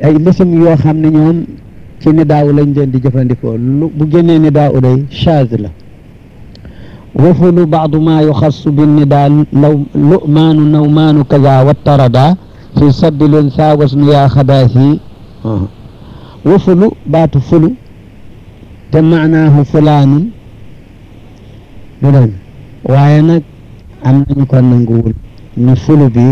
ay lisim yoo xam ne ñoom ci ni daaw lañ leen di jëfandikoo lu bu génnee ni daaw day chaz la wafulu baadu ma yuxassu bi nidaa law lumaanu nawmaanu kaza wattarada fi sabbi lunsa wasnu yaa xadaasi wafulu baatu fulu te maanaahu fulaanun du dëgg waaye nag am nañu ko nanguwul ni fulu bi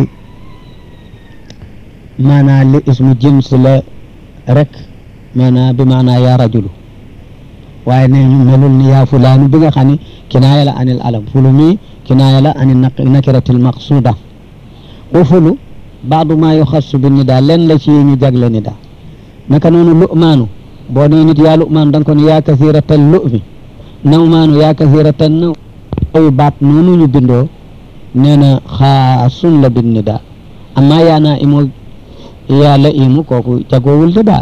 maanaa li ismu jins la rek maanaa bi maanaa yaa rajulu waaye ne ñu melul ni yaa fulaanu bi nga xam ne kinaaya la anil alam fulu mi kinaaya la anil nakiratil maqsuda wa fulu baadu maa yuxassu bi nidaa leen la ci ñu jagle nidaa naka noonu lu'maanu boo nee nit yaa lu'maanu da nga ko ne yaa kasiratal lu'mi nawmaanu yaa kasiratal naw yooyu baat noonu ñu bindoo nee na xaasun la bin nidaa amma yaa naa imoo yaa la imu kooku jagoowul nidaa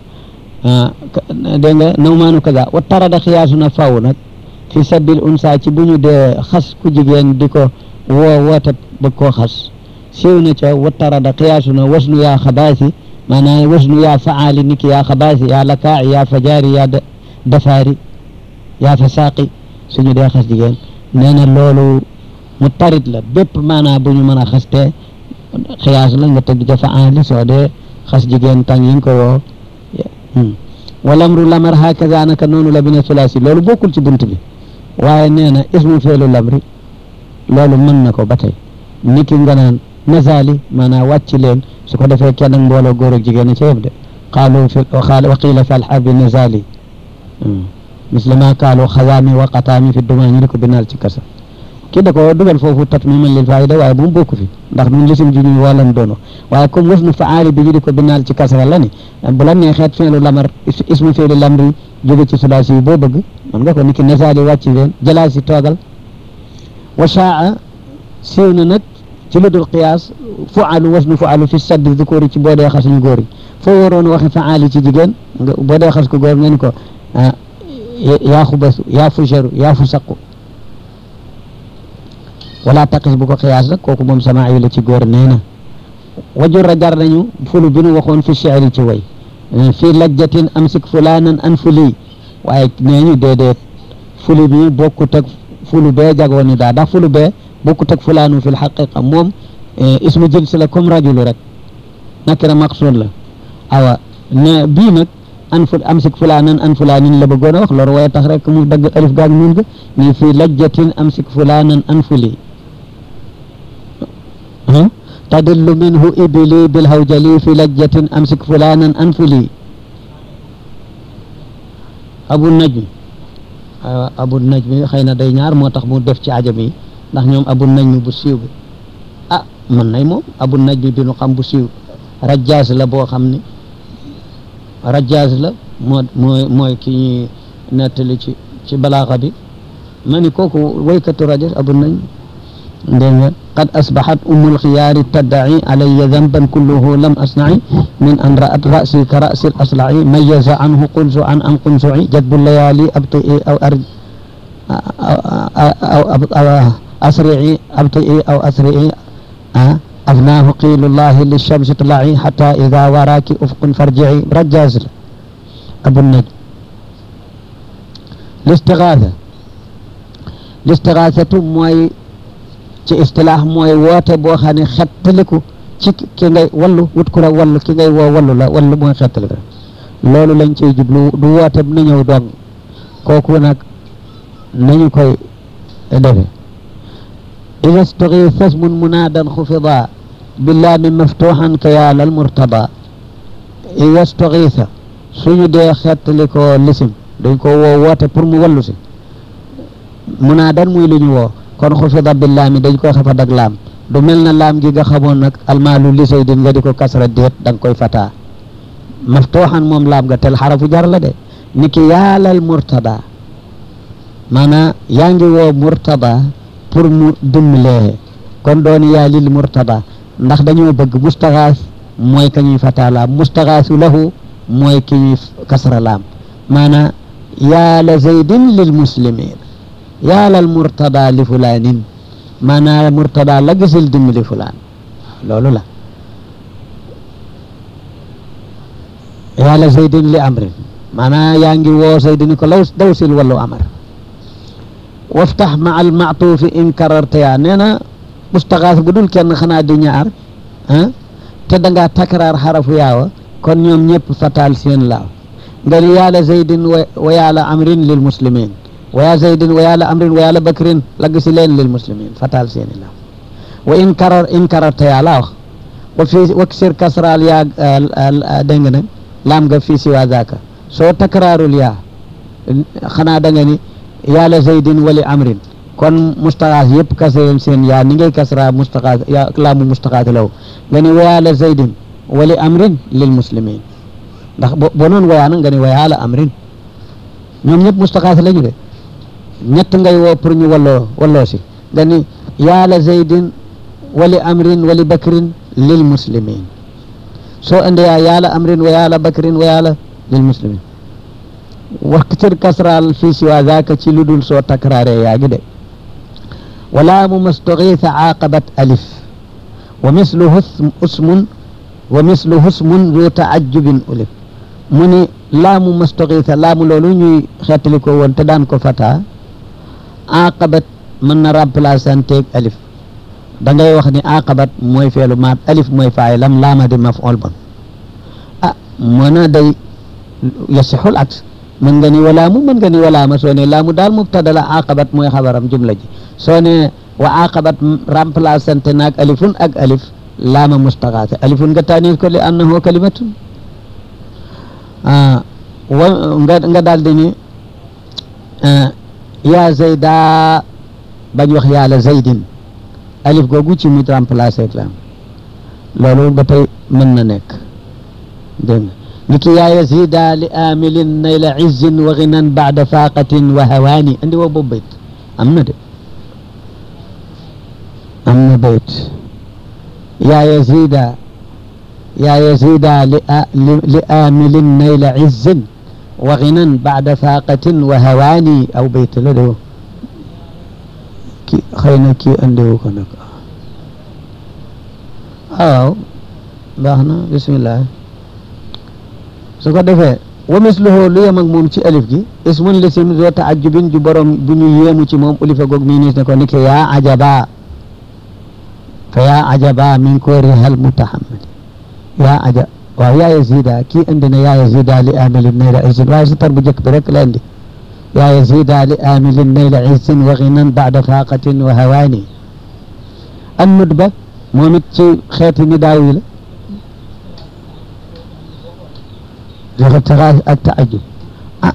dégg nga nawmaanu kaza wa tarada xiyaasu na faw nag fi sabbil unsa ci bu ñu dee xas ku jigéen di ko woo woote bëgg koo xas siiw na ca wa tarada xiyaasu na wasnu yaa xabaasi maanaam wasnu yaa faali niki yaa xabaasi yaa lakaaci yaa fajaari yaa dafaari yaa fasaaqi suñu dee xas jigéen nee na loolu mu tarit la bépp maanaam bu ñu mën a xastee xiyaas la nga tëgg ca faali soo dee xas jigéen tàng yi nga ko woo walamru lamar hakaza naka noonu la bina sulaasi loolu bokkul ci bunt bi waaye nee na ismu feelu lamri loolu mën na ko ba tey niki nga naan nazali maanaam wàcc leen su ko defee kenn ak mbooloo góor ak jigéen a ca yëpp de qaalu fi wa qiila fi alxarbi nazali misle ma qaalu xazaami wa qataami fi dumaa ñu di ko binaal ci kasa kii da ko dugal foofu tatmiman lil faayida waaye bu mu bokk fi ndax ñun lisim ji ñuy woolan doono waaye comme wasnu faali bi ñu di ko binaal ci kasra la ni bu la neexeet feelu lamar ismu feelu lamri jóge ci sulaasi yi boo bëgg man nga ko niki nasaali wàcc leen jalaal si toogal wa shaa siiw na nag ci lu dul qiyaas fualu wasnu fualu fi saddi dukóori ci boo dee xas ñu góor yi foo waroon waxe faali ci jigéen nga boo dee xas ko góor nga ni ko yaa xubasu yaa fujaru yaa fu saqu wala taqis bu ko xiyaas rek kooku moom sama ay la ci góor nee na wajura jar nañu fulu bi nu waxoon fi shi'ri ci way fii lajjatin amsik fulaanan an fuli waaye nee ñu déedéet fulu bi bokkut ak fulu bee jagoo ni daa ndax fulu bee bokkut ak fulaanu fi lxaqiqa moom ismu jins la comme rajulu rek nakira maqsuud la awa ne bii nag an fu amsik fulaanan an fulaanin la bëggoon a wax loolu waaye tax rek mu dagg alif gaag nun ga ni fii lajjatin amsik fulaanan an fuli tadillu minhu ibili bilhawjali fi lajjatin amsik fulanan anfuli abu najmi aywa abu najmi xëy na day ñaar moo tax mu def ci ajam yi ndax ñoom abu najmi bu siiw bi ah mën nay moom abu najmi bi nu xam bu siiw rajaas la boo xam ni rajaas la moo mooy mooy ki ñuy nettali ci ci balaaxa bi ma ni kooku waykatu rajas abu najmi dégg nga qad asbaxat umu lxiyaari taddaci alaya danban kulluhu lam asnaci min an ra'at ra'si ka ra'si aslaci mayaza anhu qunsu an an qunsuci jadbu layaali abtii aw ar aw asrici abtii aw asrici afnaahu qiilu llahi lishamsi tlaci xata ida waraaki ufqun farjici rajaas la abu naj listigaasa listigaasatu mooy ci istilaax mooy woote boo xam ne xettaliku ci ki ngay wallu wut ku la wallu ki ngay woo wallu la wallu mooy xettaliku loolu lañ ciy jublu du woote na ñëw dong kooku nag nañu koy defe ida staxiisa ismun munaadan xufida billaami maftuxan ka yaalal murtada ida staxiisa suñu dee xettalikoo lisim dañ ko woo woote pour mu wallu si munaadan muy lu ñu woo kon xufida bi laami dañ koy xafa dag laam du mel na laam gi nga xamoon nag almaalu li say din nga di ko kasra déet da nga koy fataa maftuuxan moom laam nga tel xarafu jar la de ni ki yaalal murtada maanaam yaa ngi woo murtada pour mu dimbalee kon doon yaa lil murtada ndax dañoo bëgg mustaxaas mooy ka ñuy fataa laam mustaxaasu lahu mooy ki ñuy kasra laam maanaam yaala zaydin lil muslimin yaalal murtada li fulaanin maanaam murtada la gisul dimbali fulaan loolu la yàlla zaydin li amrin maanaam yaa ngi woo zaydin ko law daw sil wallu amar waftax ma al maatuufi in kararte yaa nee na mustaxaas bu dul kenn xanaa di ñaar ah te da ngaa takraar xarafu yaawa kon ñoom ñëpp fatal seen laaw nga ni yàlla zaydin wa yàlla amrin lil muslimin wa yaa zaydin wa yàlla amrin wa yàlla bakrin lagg si leen lil muslimin fatal seen i laaw wa in karar in kararte yaa laa wax wa fii wa sir kasraal yaa dégg nga nag laam nga fii si waa zaaka soo takraarul yaa xanaa da nga ni yàlla zaydin wali amrin kon mustaxaas yëpp kasreen seen yaa ni ngay kasra mustaxaas yaa laamu mustaxaas law nga ni wa yàlla zaydin wali amrin lil muslimin ndax bo boo noonu wayaa nag nga ni wa yàlla amrin ñoom ñëpp mustaxaas lañu de ñett ngay woo pour ñu walloo walloo si nga ni yàlla zaydin wali amrin wali bakrin lil muslimin soo ande yaa yàlla amrin wa yàlla bakrin wa yàlla lil muslimin waxtir kasraal fii si waa zaaka ci lu dul soo takraare yaa gi de wala mu mastoxiisa aaqabat alif wa misluhu usmun wa misluhu usmun zu taajubin ulif mu ni laamu mastoxiisa laamu loolu ñuy xeetali ko woon te daan ko fata aaqabat mën na remplaçanteeg alif da ngay wax ni aqabat mooy feelu maat alif mooy faay lam laama di maf'ul bon ah mën a day yasixul aks mën nga ni walaamu mën nga ni walaama soo ne laamu daal mubtada la aqabat mooy xabaram jumla ji soo ne wa aqabat remplaçante naag alifun ak alif laama mustaxaate alifun nga taanis ko li annahu kalimatun wa nga nga daal di ni yaa zayda bañ wax yàlla zaydin alif googu ci mujj remplacé ak laam loolu ba tey mën na nekk dégg nga ni ki yaa yazida li amilin nayla izzin wa ginan baada faqatin wa hawaani andi woo boobu bayt am na de am na bayt yaa yazida yaa yazida li li amilin nayla izzin wa ginan baada faqatin wa hawaani aw bayt la de ki xëy na kii andiwu ko nag waaw baax na bismillah su ko defee wa misluhu lu yem ak moom ci alif gi ismun lisim zo taajubin ju borom bu ñu yéemu ci moom ulifa goog mii nis ne ko niki yaa ajaba fa yaa ajaba min koorihal mutahammadi yaa aja waaw yaa yazida kii indi na yaa yazida li amilin nayla isin waaye si tar bu jëkk bi rek la indi yaa yazida li amilin nayla isin wa ginan baada faqatin wa hawaani an nudba moom it ci xeeti ni daaw yi la joxe taxaas ak taajub ah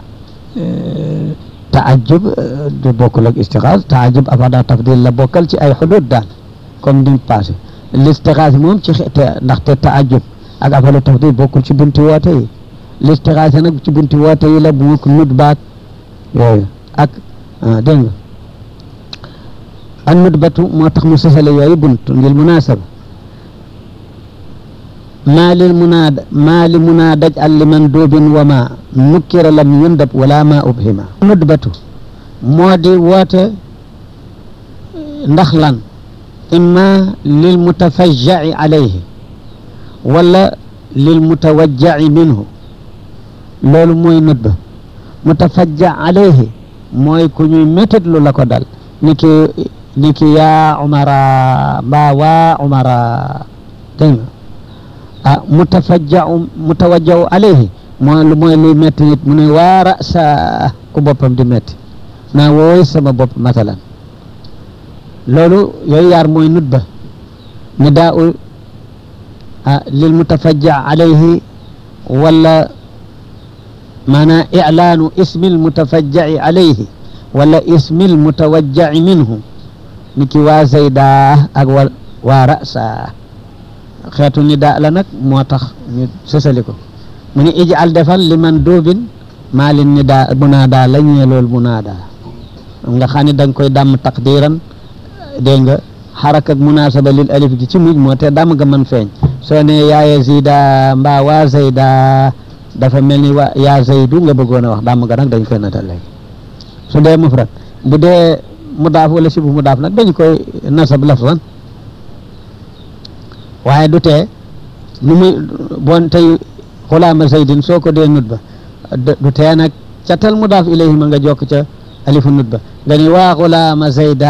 taajub du bokkul ak istixaas taajub afada tafdil la bokkal ci ay xudud daal comme ni passé listixaas moom ci xeete ndaxte taajub ak afada tafdil bokkul ci bunti woote yi listixaas nag ci bunti woote yi la bu mukk nut baat yooyu ak dégg nga an nutbatu moo tax mu sësale yooyu bunt ngir munasaba maa lil munaada maa li munaadaj al liman doobin wa ma nukkira lam yundab wala ma ubhima nutbatu moo di woote ndax lan imma lil mutafajjaci alayhi wala lil mutawajjaci minhu loolu mooy nutba mutafajja alayhi mooy ku ñuy métit lu la ko dal ni ki ni ki yaa umara mbaa waa umara dégg nga ah mutafajjau mutawajjau alayhi mooy lu mooy luy métti nit mu ne waa rasa ku boppam di métti naa wooy sama bopp masalan loolu yooyu yaar mooy nutba ni daa u ah lil mutafajja alayhi wala maanaam ilaanu ismil mutafajjaci alayhi wala ismil mutawajjaci minhu ni ki waa zayda ak wa waa rasa xeetu ni daa la nag moo tax ñu sësali ko mu ni ijal defal li man doobin maa lin ni daa munaada la ñee lool munaada nga xam ne da nga koy dàmm taqdiran dégg nga xarak ak munaasaba lil alif gi ci mujj moo te dàmm nga mën feeñ soo ne yaa yazida mbaa waa zayda dafa mel ni waa yaa zaydu nga bëggoon a wax dàmm nga nag dañ koy natal léegi su dee mufrad bu dee mudaaf wala sibu mudaaf nag dañ koy nasab lafzan waaye du tee nu muy bon tey xulaama zaydin soo ko dee nut ba du tee nag ca tal mudaaf ilayhi ma nga jokk ca alifu nut ba nga ni waa xulaama zayda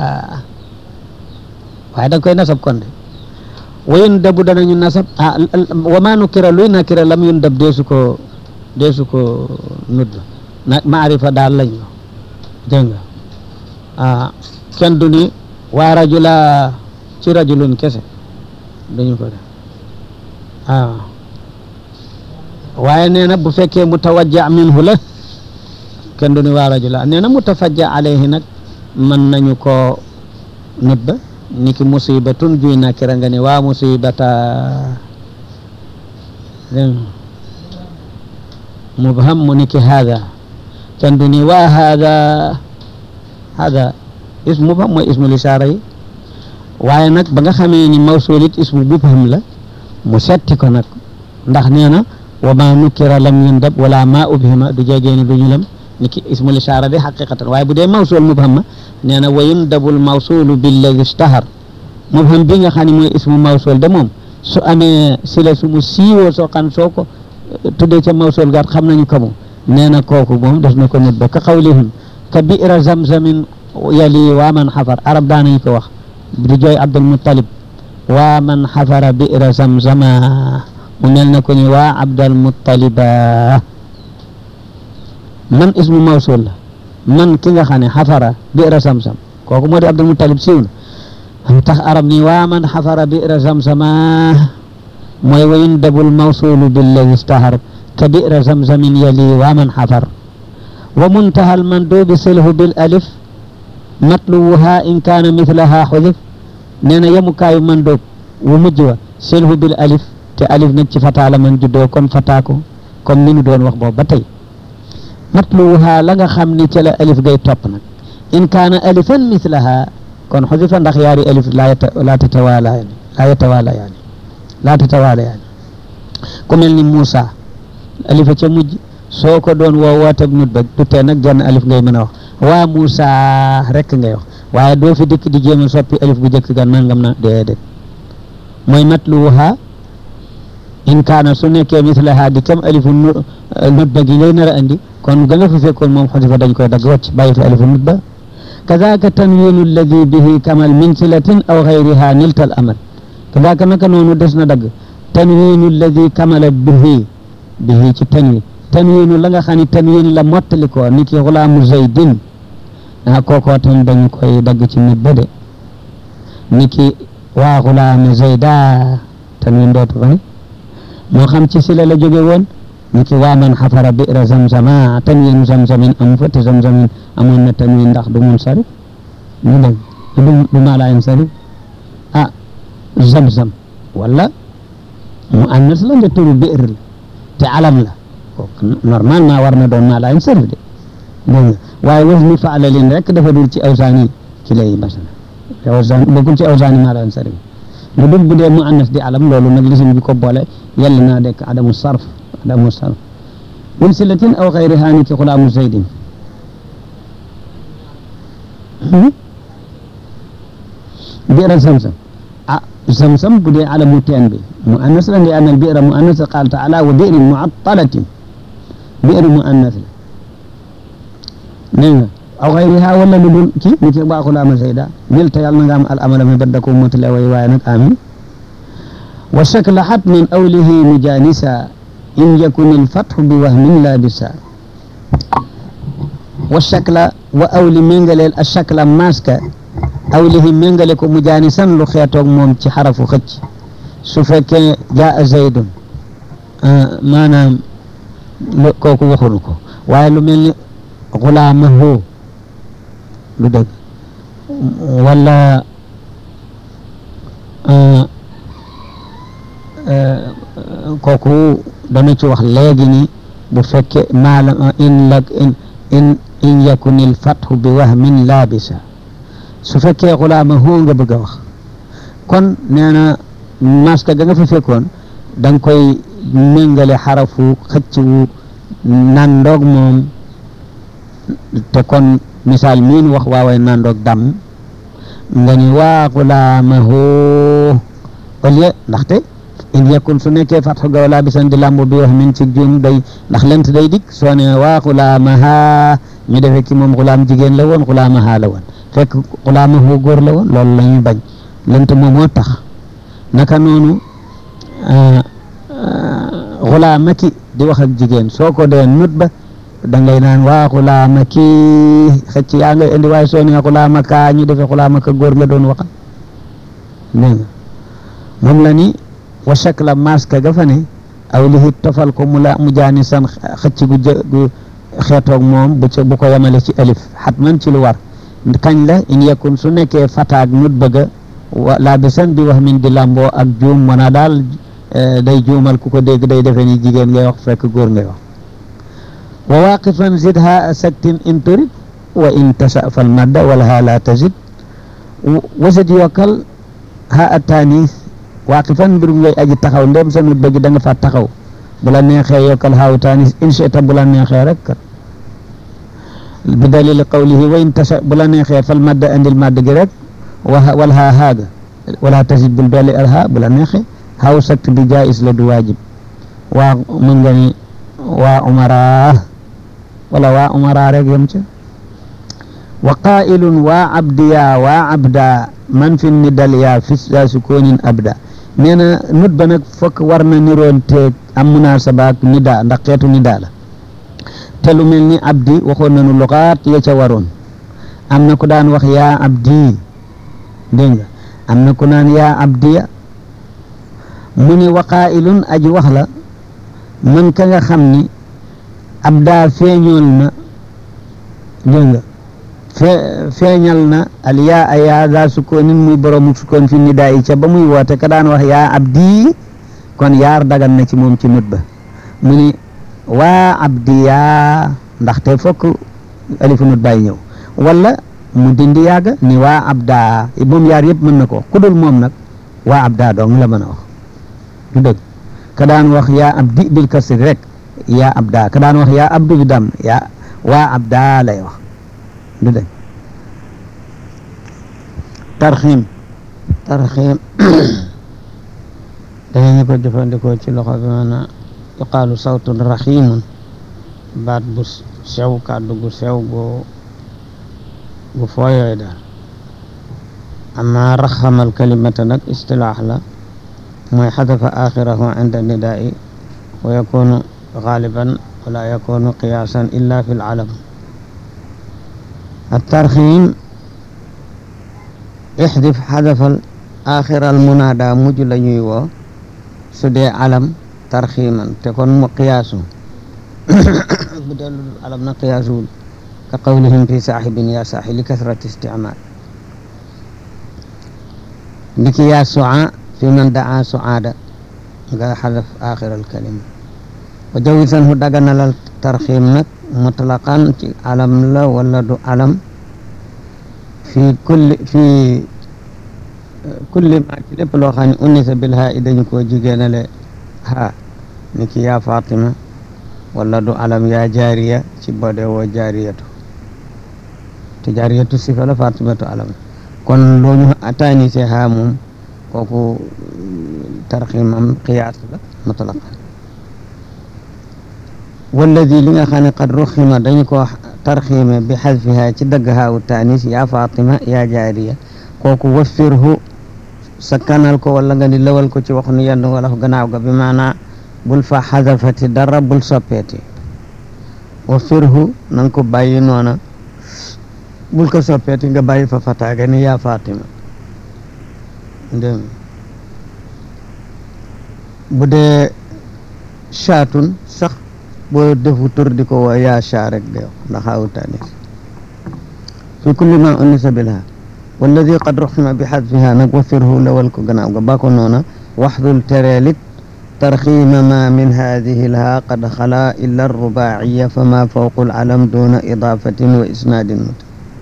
waaye da nga koy nasab kon de wayun dabu danañu nasab ah wa maa nukira luy nakira lam yun dab deesu ko deesu ko nut ba na maarifa daal lañ ko dégg nga ah kenn du ni waa rajula ci rajulun kese dañu ko def ah waaye nee na bu fekkee mutawajja minhu la kenn du ni waa rajula nee na mutafajja alayhi nag mën nañu ko nut ba niki musibatun juy nakira nga ni waa musibata mubham mu niki hada kenn du ni waa hada hada ismu mubham mooy ismu lisaara yi waaye nag ba nga xamee ni mawsul it ismu mubham la mu setti ko nag ndax nee na wa ma nukkira lam yundab wala ma ubhima du jegee ni du ñu lam niki ismu lisaara di xaqiqatan waaye bu dee mawsul mubham ma nee na wa yundabul mawsulu billadi ishtahar mubham bi nga xam ne mooy ismu mawsul de moom su amee sila su mu siiwoo soo xam soo ko tuddee ca mawsul gaat xam nañu ko moom nee na kooku moom des na ko nit ba ka xawlihim ka bi'ra zamzamin yali waa man xafar arab daanañu ko wax di jooy abdul muttalib waa man xafara bi'ra zamzama mu mel na ko ni waa abdul muttaliba man ismu mawsul la man ki nga xam ne xafara bi'ra zamzam kooku moo di abdul muttalib siiw na tax arab ni waa man xafara bi'ra zamzama mooy wa yundabul mawsulu billadi istahar ka bi'ra zamzamin yali waa man xafar wa muntaha almandubi silhu bil alif matluwuha in kaana mithlaha xudif nee na yemukaayu mandoob wu mujj wa silhu bil alif te alif nag ci fataa la man juddoo kon fataa ko comme ni nu doon wax boobu ba tey matluwuha la nga xam ni ca la alif gay topp nag in kaana alifan mithlaha kon xudifa ndax yaari alif laa laa tatawaala yaani laa yatawaala yaani laa tatawaala yaani ku mel ni Moussa alifa ca mujj soo ko doon woo wootab nut ba du tee nag jenn alif ngay mën a wax waa Moussa rek ngay wax waaye doo fi dikk di jéem a soppi alif bu njëkk gan nangam na déedéet mooy matluwuha in kaana su nekkee mislaha di kam alifu nut ba gi ngay nar a andi kon ga nga fi fekkoon moom xudifa dañ koy dagg wàcc bàyyi fi alifu nut ba kadaaka tanwiinu alladi bihi kamal min silatin aw xayriha niltal amal kadaaka naka noonu des na dagg tanwiinu alladi kamala bihi bihi ci tanwin tanwiinu la nga xam ne tanwin la mottali ko ni ki xulaamu zaydin ah kookoo tam dañu koy dagg ci nit ba de ni ki waa xulaamu zayda tanwin dootu fa ne moo xam ci sila la jóge woon ni ki waa man xafara bi'ra zamzama tanwiinu zamzamin amu fa te zamzamin amoon na tanwin ndax du mun sarif ñu dégg du du maalaayam sarif ah zamzam wala mu annas la nga turu bi'r la te alam la kooku normalement war na doon maalaayam sarif de dégg nga waaye was ni faalalin rek dafa dul ci awsaani ki lay masala awsaan bokkul ci awsaani maalaayam sarif lu dul bu dee mu annas di alam loolu nag lisim bi ko boole yàlla naa dekk adamu sarf adamu sarf min silatin aw xayriha ni ki xulaamu zaydin bi'ra zamzam ah zamzam bu dee alamu teen bi mu annas la ndi anna al bi'ra mu annas qaala taala wa bi'rin mu'attalatin bi'r mu annas la dégg nga aw xayriha wala lu dul kii ni ki baa xulaama zayda nil te yàlla na nga am al amala mi badda ko motale way waaye nag amin wa shakla hatmin awlihi mujanisa in yakun al fathu bi wahmin labisa wa shakla wa awli méngaleel a shakla maska awlihi méngale ko mujaanisan lu xeetoog moom ci xarafu xëcc su fekkee jaa zaydun maanaam kooku waxunu ko waaye lu mel ni xulaamahu lu dëgg wala kooku dana ci wax léegi ni bu fekkee maala in la in in in yakunil fathu bi wahmin labisa su fekkee xulaama hoo nga bëgg a wax kon nee na maska ga nga fa fekkoon da nga koy méngale xarafu xëcc wu nandoog moom te kon misaal miin wax waaway nandoog dam nga ni waa xulaama hoo au lieu ndaxte in yakun su nekkee fatxu ga wala bisan di lambo bi wax min ci juum day ndax lent day dikk soo ne waa xulaamaha ñu defee ci moom xulaam jigéen la woon xulaamaha la woon fekk xulaamahu góor la woon loolu la ñuy bañ lent moom moo tax naka noonu xulaamaki di wax ak jigéen soo ko dee nut ba da ngay naan waa xulaamaki xëcc yaa ngay indi waaye soo ne xulaamaka ñu defee xulaamaka góor nga doon waxal dégg nga moom la ni wa shakla maska ga fa ne aw lihit tofal ko mu la mu jaani san xëcc gu jë gu xeetoog moom bu ca bu ko yemale ci alif xatman ci lu war kañ la in yakun su nekkee fataag nut bëgga wa laa bi san bi wax min di lamboo ak juum wana daal day juumal ku ko dégg day defe ni jigéen ngay wax fekk góor ngay wax wa waqifan zidha saktin in turid wa in tasa fal madda wala ha la tazid wasit yokkal ha atanis waaqifan mbir ngay aji taxaw ndem sa nut bëgg da nga fa taxaw bu la neexee yokkal haaw taanis inchita bu la neexee rek kat bi dalil qawlihi wa in tasa bu la neexee fal madda andil madd gi rek wa wal haa haaga wala tasid bul dolli al haa bu la neexee haaw sakt bi jaais la du waajib waa mën nga ni waa umara wala waa umara rek yem ca wa qaa'ilun waa abdiya waa abda man fi nidal yaa fi saa sukoonin abda nee na nut ba nag fokk war na niroon teeg am munasaba ak nida ndax xeetu nida la te lu mel ni abdi waxoon nañu luxaat ya ca waroon am na ku daan wax yaa abdi dégg nga am na ku naan yaa abdiya mu ni wa qaa'ilun aji wax la man ka nga xam ni abda feeñool na dégg nga fee feeñal na al yaa a yaa daa sukkoonin muy boroomu sukkoon fi nidaa yi ca ba muy woote ka daan wax yaa abdi kon yaar dagan na ci moom ci nut ba mu ni waa abdi yaa ndaxte fokk alifu nut bàyyi ñëw wala mu dindi yàgga ni waa abda moom yaar yëpp mën na ko ku dul moom nag waa abda dong la mën a wax du dëgg ka daan wax yaa abdi bil kasri rek yaa abda ka daan wax yaa abdu bi dam yaa waa abda lay wax du dëgg tarxiim tarxiim dañu ko jëfandikoo ci loxo bi maanaam yuqaalu sawtun raxiimun baat bu sew kàddu gu sew gu gu fooyooy daal amma raxamal kalimata nag istilaax la mooy xadafa axirahu inda nidaa'i wa yakunu xaaliban wala yakunu qiyaasan illa fi lalam الترخيم احذف حذف آخر المنادى مج la ñuy woo su dee alam tarxiiman te kon mu qiyaasu bu dee lu alam na qiyaasuwul ka qawlihim fi saaxibin yaa saaxi li kasrati isticmaal ndiki yaa suca fi man daa sucaada nga xadaf aaxir alkalima wa jawisanhu daganalal tarxiim nag mutlaqan ci alam la wala du alam fi kulli fi kulli ma ci lépp loo xam ne unisa bil haa i dañu koo jigéenale haa ni ki yaa Fatima wala du alam yaa jaariya ci bode woo jaariyatu te jaariyatu sifa la Fatimatu alam kon loo ñu ataanise haa moom kooku tarxiimam qiyaas la mutlaqan walladi li nga xam ne qad ruxima dañu ko tarxiime bi xadfiha ci dagg haawu taanis yaa Fatima yaa jaariya kooku waffirhu sa kanal ko wala nga ni lawal ko ci wax nu yenn wala gannaaw ga bi maanaa bul fa xadafati dara bul soppeeti waffirhu na nga ko bàyyi noona bul ko soppeeti nga bàyyi fa fataaga ni yaa Fatima dégg bu dee chaatun sax boo defu tur di ko woo yaa chaa rek de ndax awu taanis fi kulli ma unisa bilha walladi qad ruxima bi xadfiha nag wafirhu lawal ko gannaaw ga ba ko noona waxdul tereelit tarxiima ma min hadihi lha qad xala illa arrubaaciya fama fawqu alalam duna idaafatin wa isnaadin mut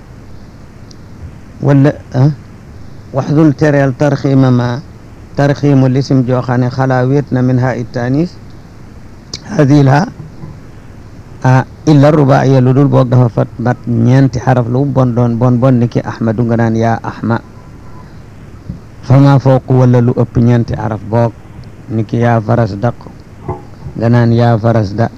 wala waxdul tereel tarxiima ma tarxiimu lisim joo xam ne xalaa wéet na min ha ittanis hadihi lha ah illa rubaa'iya lu dul boog dafa fat mat ñeenti xaraf lu bon doon bon bon ni ki ahmadu nga naan yaa ahma fama fooqu wala lu ëpp ñeenti xaraf boog ni ki yaa faras daq nga naan yaa faras da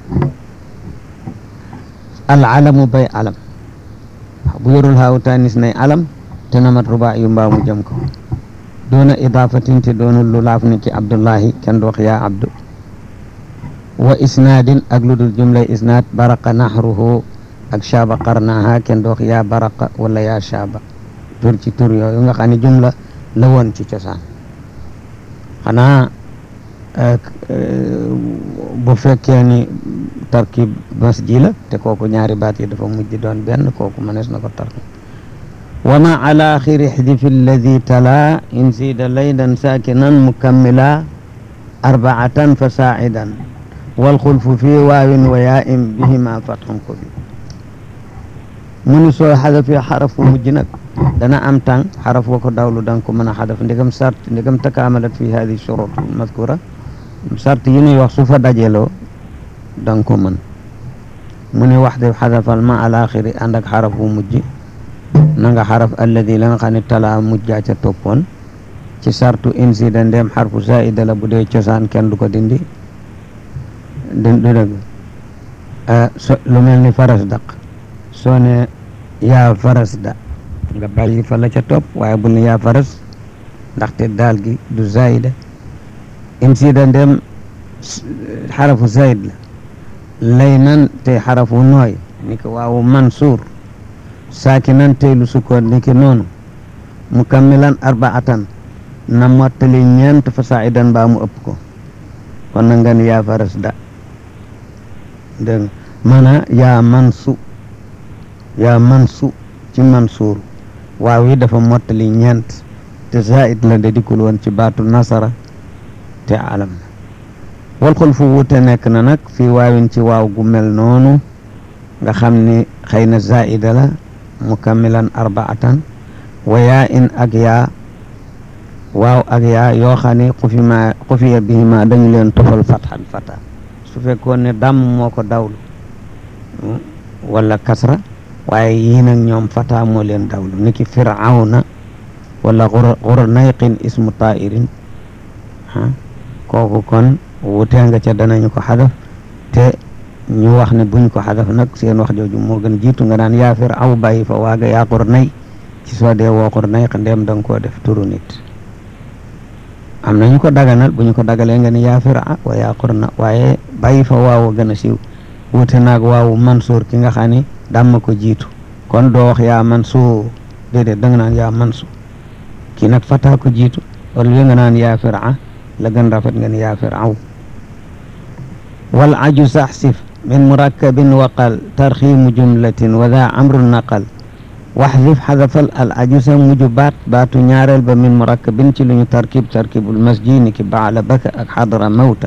al alamu bay alam bu yorul haawu tanis nay alam te namat ruba yu mbaa mu jëm ko doona idaafatin te doonul lu laaf ni ki abdullahi kenn du wax yaa abdu wa isnaadin ak lu dul jumlay isnaad baraqa naxruhu ak shaaba qarnaha kenn du wax yaa baraqa wala yaa shaaba tur ci tur yooyu nga xam ne jumla la woon ci cosaan xanaa bu fekkee ni tarkib masji la te kooku ñaari baat yi dafa mujj doon benn kooku mënees na ko tarkib wa ma ala axiri xdifi alladi tala in zida laydan sakinan mukammila arbaatan fa saacidan walxulfu fi waawin wa yaa'in bihima fatxun ko bi mu ni soo xadafee xaraf wu mujj nag dana am tàng xaraf wa ko dawlu danga ko mën a xadaf ndigam sart ndigam takaamalat fi hadi shurut madkura sart yi ñuy wax su fa dajeloo danga ko mën mu ni wax de xadafal ma al axiri ànd ak xaraf wu mujj na nga xaraf alladi la nga xam ne tala mujjaa ca toppoon ci sartu insida ndem xarfu zaida la bu dee cosaan kenn du ko dindi du dëgg so lu mel ni faras daq soo ne yaa faras da nga bàyyi fa la ca topp waaye bul ne yaa faras ndaxte daal gi du zaida insida ndem xarafu zaid la lay nan te xarafu nooy ni ki waawu mansuur saakinan tey lu sukkoon ni ki noonu mukammilan arbaatan na mottali ñeent fa saidan mbaa mu ëpp ko kon na nga ni yaa faras da dégg nga mana yaa mansu yaa mansu ci mansuur waaw yi dafa mottali ñeent te zaid la de dikkul woon ci baatu nasara te alam na wal xul fu wute nekk na nag fii waawin ci waaw gu mel noonu nga xam ni xëy na zaida la mukammilan arbaatan wa yaa in ak yaa waaw ak yaa yoo xam ne xufi ma xufiya bihima dañu leen tofal fatxan fata su fekkoon ne dàmm moo ko dawlu wala kasra waaye yii nag ñoom fata moo leen dawlu niki firawna wala xurnayqin ismu tairin ah kooku kon wutee nga ca danañu ko xadaf te ñu wax ne buñ ko xadaf nag seen wax jooju moo gën jiitu nga naan yaa firaw bàyyi fa waaga yaa xurnay ci soo dee woo xurnayq ndem da nga koo def turu nit am nañu ko daganal bu ñu ko dagalee nga ni yaa fira wa yaa xurna waaye bàyyi fa waaw gën a siiw wute naag waawu mansuur ki nga xam ni dàmm ko jiitu kon doo wax yaa mansuur déedéet da nga naan yaa mansu kii nag fata ko jiitu wala li nga naan yaa fira la gën rafet nga ni yaa firaw wal aju saxsif min murakkabin waqal tarxiimu jumlatin wa daa amrun naqal waxdif xadafal al aju sa muju baat baatu ñaareel ba min murakkabin ci lu ñu tarkib tarkibul masji ni ki baala baka ak xadra mawta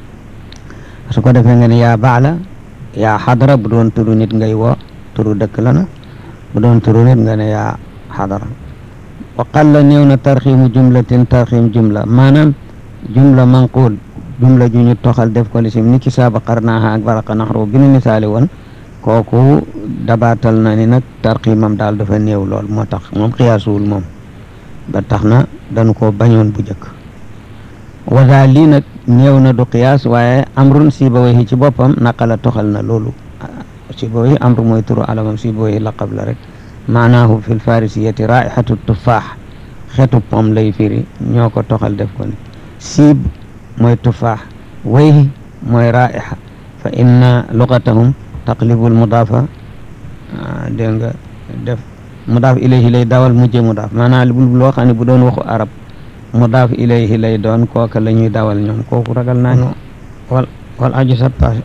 su ko defee nga ne yaa baala yaa xadra bu doon turu nit ngay woo turu dëkk la na bu doon turu nit nga ne yaa xadra wa qalla néew na tarxiimu jumlatin tarxiim jumla maanaam jumla manquul jumla ju ñu toxal def ko lisim ni ki saaba qarnaaha ak baraqa naxru bi nu misaali woon kooku dabaatal na ni nag tarxiimam daal dafa néew lool moo tax moom xiyaasuwul moom ba tax na dañu ko bañoon bu njëkk wada lii nag néew na du qiyaas waaye amrun sibawayhi ci boppam naqala toxal na loolu sibawayhi amru mooy turu alamam sibawayhi laqab la rek maanaahu fi lfarisiyati raihatu tufaax xetu pom lay firi ñoo ko toxal def ko ni siib mooy tufaax wayhi mooy raiha fa inna lugatahum taqlibul mudaafa dégg nga def mudaaf ilayhi lay dawal mujje mudaaf maanaam loo xam ne bu doon waxu arab mudaaf ilayhi lay doon kooka la ñuy dawal ñoom kooku ragal naa ñu wal wal aju sa page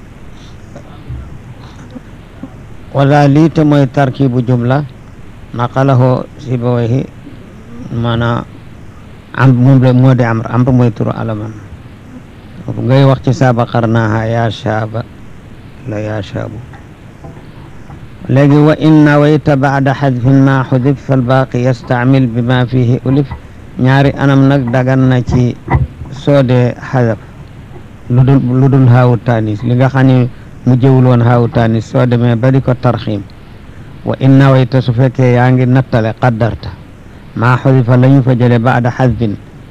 wala lii te mooy tarkibu jumla naqalahu sibawayhi maanaam am moom la moo di amr amr mooy turu alaman ngay wax ci saaba qarnaaha yaa shaaba la yaa shaabu léegi wa in nawayta baada xadfin ma xudif falbaaqi yastaamil bi ma fihi ulif ñaari anam nag dagan na ci soodee xadaf lu dul lu dul haawu taanis li nga xam ne mu jëwul woon haawu taanis soo demee ba di ko tarxiim wa in nawayta su fekkee yaa ngi nattale qaddarta maa xudifa la ñu fa jële baada xadfin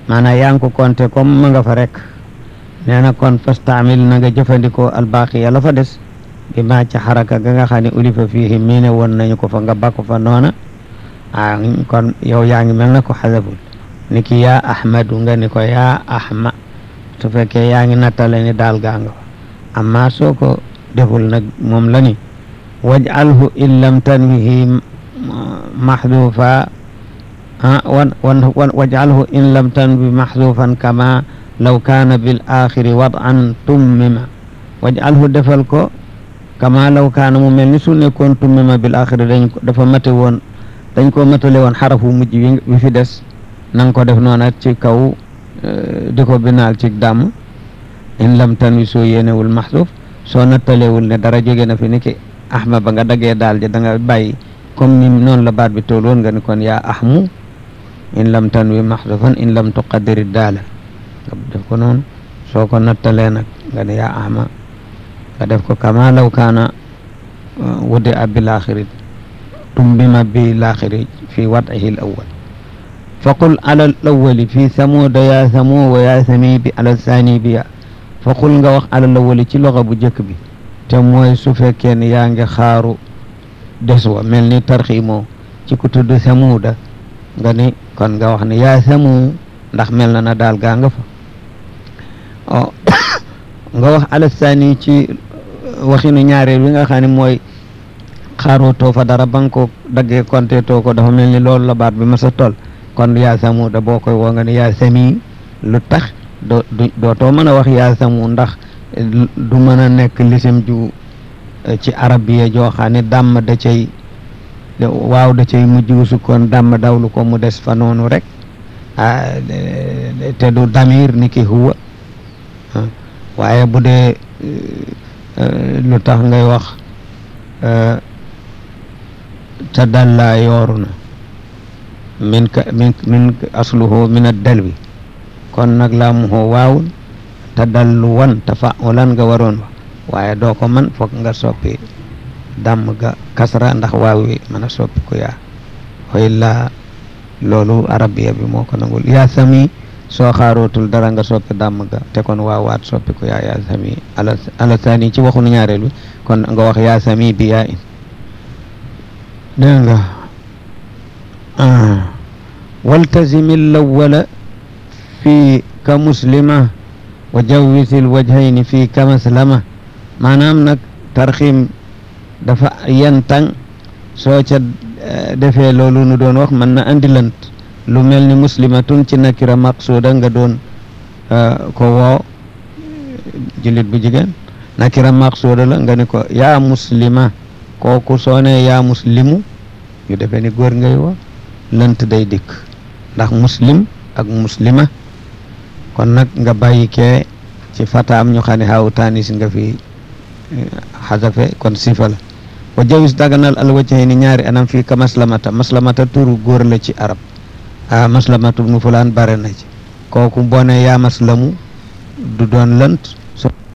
maanaam yaa ngi ko compté comme ma nga fa rek nee na kon fastaamil na nga jëfandikoo albaaqiya la fa des bi maa ci xaraka ga nga xam ne ulifa fiihi mii ne woon nañu ko fa nga bakko fa noona ah kon yow yaa ngi mel na ko xasabul ni ki yaa ahmadu nga ni ko yaa ahma su fekkee yaa ngi nattale ni daal gaa nga fa amma soo ko deful nag moom la ni waj'alhu in lam tanwihi maxduufa wan wan waj'alhu in lam tanwi maxduufan kama law kaana bil axiri wad'an tummima waj'alhu defal ko kama law kaana mu mel ni su nekkoon tummima bil axiri dañ ko dafa mate woon dañ ko matale woon xarafu mujj wi fi des na nga ko def noona ci kaw di ko binaal ci dàmm in lam tanwi soo yéenewul maxduuf soo nattalewul ne dara jóge na fi ni ki ahma ba nga daggee daal di da nga bàyyi comme ni noonu la baat bi tool woon nga ni kon yaa ahmu in lam tanwi maxdufan in lam tuqaddiri daala nga def ko noonu soo ko nattalee nag nga ne yaa ahma nga def ko kama law kaana wudi a bil axiri tumbima bi laaxiri fi wadihi l awal faqul ala al awali fi samuuda yaa samu wa yaa sami bi ala saani bi ya faqul nga wax ala al awali ci loxo bu njëkk bi te mooy su fekkee ne yaa ngi xaaru des wa mel ni tarxiimoo ci ku tudd samuuda nga ni kon nga wax ne yaa samu ndax mel na na daal gaa nga fa nga wax ala saani ci waxinu ñaareel wi nga xam ne mooy xaarootoo fa dara ba nga ko daggee konte too ko dafa mel ni loolu la baat bi ma sa toll kon yaa samu da boo koy woo nga ne yaa sami lu tax doo dootoo mën a wax yaa samu ndax du mën a nekk lisim ju ci arabiya joo xam ne dàmm da cay waaw da cay mujj wu sukkoon dàmm dawlu ko mu des fa noonu rek ah te du damir ni ki huwa waaye bu dee lu tax ngay wax te dalla yooru na min ka min min asluhu min addalwi kon nag laa mu xoo waawul te dallu wan te fa lan nga waroon wax waaye doo ko man foog nga soppi dàmm ga kasra ndax waaw wi mën a soppi ko yaa xoy la loolu arabiya bi moo ko nangul yaa sami soo xaarootul dara nga soppi dàmm ga te kon waawaat soppi ko yaa yaa sami ala ala sani ci waxunu ñaareel bi kon nga wax yaa sami bi yaa in dégg nga waltazimi lawala fi ka muslima wa jawwisil wajhayni fi ka maslama maanaam nag tarxiim dafa yentang soo ca defee loolu nu doon wax mën na andi lant lu mel ni muslimatun ci nakira maqsuuda nga doon ko woo jullit bu jigéen nakira maqsuuda la nga ni ko yaa muslima kooku soo ne yaa muslimu ñu defee ni góor ngay woo lant day dikk ndax muslim ak muslima kon nag nga bàyyi kee ci fataam ñu xam ne xaawu taanis nga fi xasafe kon sifa la wa jawis daganal al wajhayni ñaari anam fii ka maslamata maslamata turu góor la ci arab a maslamatu nu fulaan bare na ci kooku boo ne yaa maslamu du doon lënt